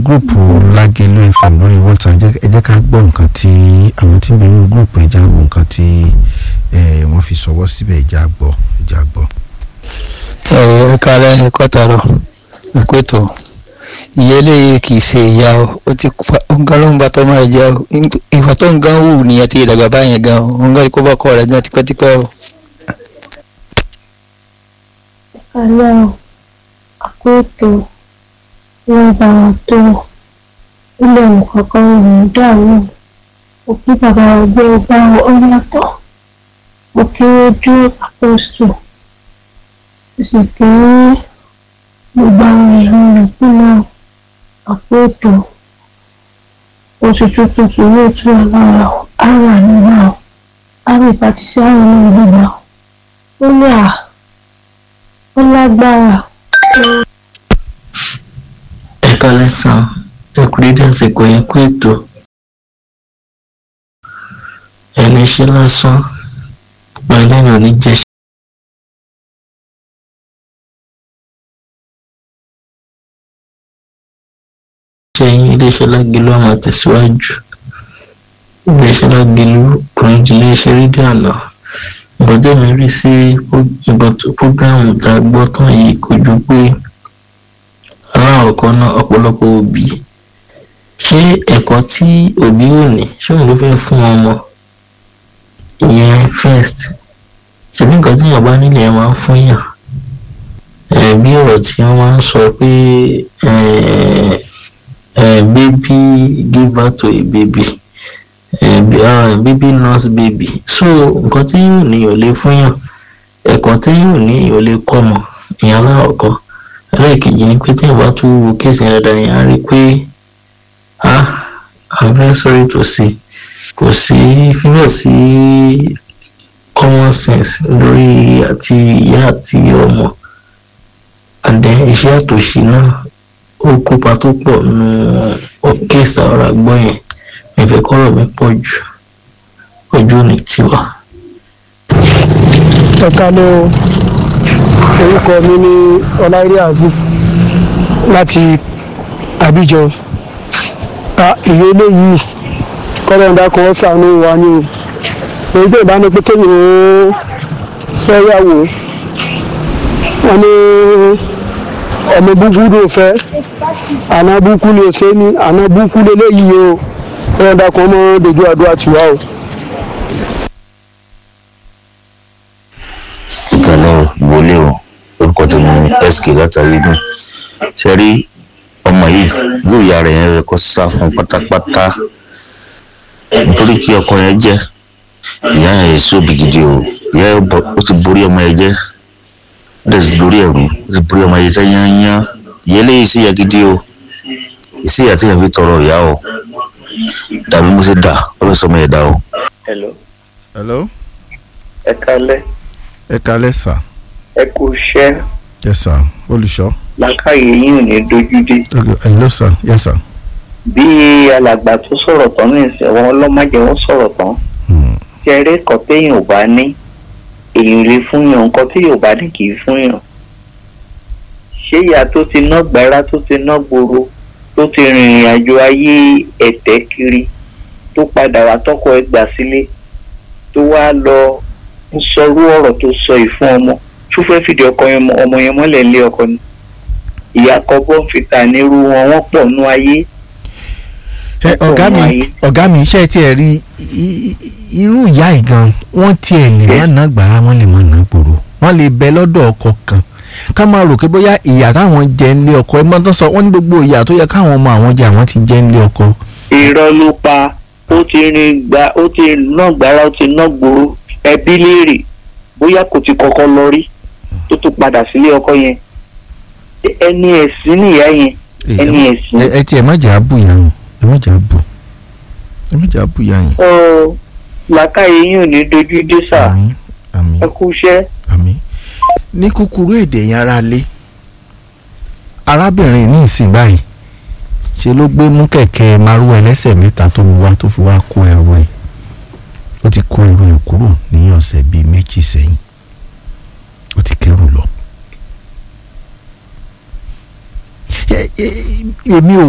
gúrùpù lágẹ̀lú fm lórí whatsapp jẹ́- ẹ jẹ́ ká gbọ́ nǹkan tí àwọn tí ń bẹ nínú gúrùpù ẹja wo nǹkan tí eh, wọ́n fi sọwọ́ síbẹ̀ ẹja gbọ́ ẹja gbọ́. ẹ kálẹ̀ ẹ kọ́tàrọ̀ ẹ kó ètò ìyá eléyìí kì í ṣe ìyá o ó ti pa nǹkan ló ń bá tọ́mọ rẹ̀ jẹ́ o ìwà tó ń gan wù nìyẹn ti ìdàgbà báyẹn gan o nǹkan kó bá kọ́ rẹ̀ gan tipẹ́tipẹ́ o. alẹ́ o àpótò wọn bá wọn tó ilé nǹkankan rẹ̀ dàrú mo kí bàbá ẹgbẹ́ ọgbà ọlọ́tọ̀ mo kí ojú àpòstò mo sì kí gbogbo àwọn èèyàn rẹ̀ kúnlẹ̀ àpótò oṣù tuntun tí yóò tún alára àrà nígbà àrà ìbátí sí àwọn ọmọ ìgbìgbà ó ní à ó lágbára. ẹ kálẹ́ sàn ẹ kú dédé àsìkò yẹn kú ètò ẹni ṣe lásán pàdé ní oníjẹ ṣe yín iléeṣẹ́ lágẹ̀lú àmọ́ tẹ̀síwájú iléeṣẹ́ lágẹ̀lú kùrìjì iléeṣẹ́ rédíò àná nǹkan tẹ̀mí rí sí nǹkan tó prógráàmù tá a gbọ́ tán yìí kò ju pé aláwọ̀kọ́ náà ọ̀pọ̀lọpọ̀ òbí ṣé ẹ̀kọ́ tí òbí ò ní ṣé òun ló fẹ́ fún ọmọ ìyẹn first ṣèbí nǹkan tí èèyàn bá nílé ẹ̀ máa ń fún yàn ẹ̀ bí ọ̀rọ̀ tí wọ́n máa ń sọ pé ẹ̀ ẹ̀ baby give birth to a baby ẹ̀ baby nurse baby so nǹkan tí yóò ní yóò lè fún yàn ẹ̀kọ́ tí yóò ní yóò lè kọ́ mọ̀ ìyẹn aláwọ̀kọ́ ẹlẹ́ẹ̀kejì ni pé tí èèyàn bá tún wo kéèsì yẹn dáadáa yẹn á rí i pé ah i'm very sorry to say kò sí fíbẹ̀ sí common sense lórí àti ìyá àti ọmọ and then iṣẹ́ àtòṣì náà ó kópa tó pọ̀ nù kéèsì àwọn àgbọ̀ yẹn mi fẹ́ kọ́rọ̀ mi pọ̀ jù ojú ò ní tiwa. ẹ kálẹ́ o orúkọ mi ní ọláìrí azeez láti abidjan a ìwé eléyìí kọ́lọ́ńdà kan ṣàánú wa ni o èyí tó ìbámu pé kéèyàn ó fẹ́yàwó wọn ní ọmọ búkú ló fẹ́ àná búkú ló ṣe ní àná búkú lélẹ́yìí o kọ́lọ́ńdà kan mọ́ dojú àdúrà tiwa o. ìkànnì ìwọlé o orúkọ tí mo ní sk látàrí dùn ṣe rí ọmọ yìí yóò ya rẹ̀ yẹn kó sá fún pátápátá nítorí kí ọkọ yẹn jẹ́ ìyá yẹn èso òbí gidi o ìyá yẹn bọ- ó ti borí ọmọ yẹn jẹ́ ó dẹ̀ ti borí ẹ̀rù ó ti borí ọmọ yẹn jẹ́ yányán ìyá eléyìí sí ìyá gidi o ìsí ìyá tí yẹn fi tọrọ ìyá o dàbí mo ṣe dà ó fẹ́ sọ ọmọ yẹn dà o. hello hello ẹ kálẹ́ ẹ kalẹ́ sà ẹ kú iṣẹ́ yes sir olùṣọ́ làákàyè yín ò ní dojú dé okay hello sir yes sir. bí alàgbà tó sọ̀rọ̀ tán ní ìsìn wọn ọlọ́mọdé wọn sọ̀rọ̀ tán Hmm. jẹrẹ kan téèyàn ò bá ní èèyàn lè fún yàn nǹkan tí yóò bá ní kì í fún yàn ṣé ìyá tó ti ná gbára tó ti ná gbòòrò tó ti rìnrìn àjò ayé ẹ̀tẹ́ kiri tó padà wá tọkọ ẹ gbà sílé tó wá lọ ń sọrú ọ̀rọ̀ tó sọ yìí fún ọmọ tó fẹ́ fìdí ọkọ yẹn mọ ọmọ yẹn mọ́lẹ̀ lé ọkọ ni ìyá kọ bọ́ǹfìtà nírú wọn wọ́n pọ̀ nú ayé ẹ ọ̀gá mi Ọmọ ayé. ọ̀gá mi ṣe tiẹ̀ rí i- i- irú ìyá yìí gan wọ́n tiẹ̀ lè má ná gbàrà wọ́n lè má ná gbòòrò wọ́n lè bẹ lọ́dọ̀ ọkọ kan ká máa rò pé bóyá ìyá táwọn jẹ nílé ọkọ ẹ mọ́tò sọ wọ́n ní gbogbo ìyá tó yẹ káwọn ọmọ àwọn jẹ àwọn ti jẹ nílé ọkọ. irọ́ ló pa ó ti rin gba ó ti ná gbára ó ti ná gbòòrò ẹbí léèrè bóyá kò ti kọ́kọ́ lọ rí tó tún padà sílé ọkọ yẹn ẹni ẹ̀sìn nìyá yẹn ẹni ẹ̀sìn ẹ ẹ tiẹ̀ má jà á bù yà hàn ẹ má jà á bù ẹ má jà á bù yà hàn. ọ làákàyè yín ò ní dojú dé sà àmín àmín ẹ kú iṣẹ́. àmín. ní kúkúrú èdè yẹn ara lé arábìnrin ní ìsìn báyìí ṣe ló gbé mú kẹ̀kẹ́ márúwá ẹlẹ́sẹ̀ mẹ́ta tó mú wá tó fi wá kó ẹrù ẹ̀ ó ti kó ẹrù ẹ̀ kúrò ní ọ̀sẹ̀ bíi méjì sẹ́yìn ó ti kẹ́rù lọ. Ẹ- ẹ- èmi ò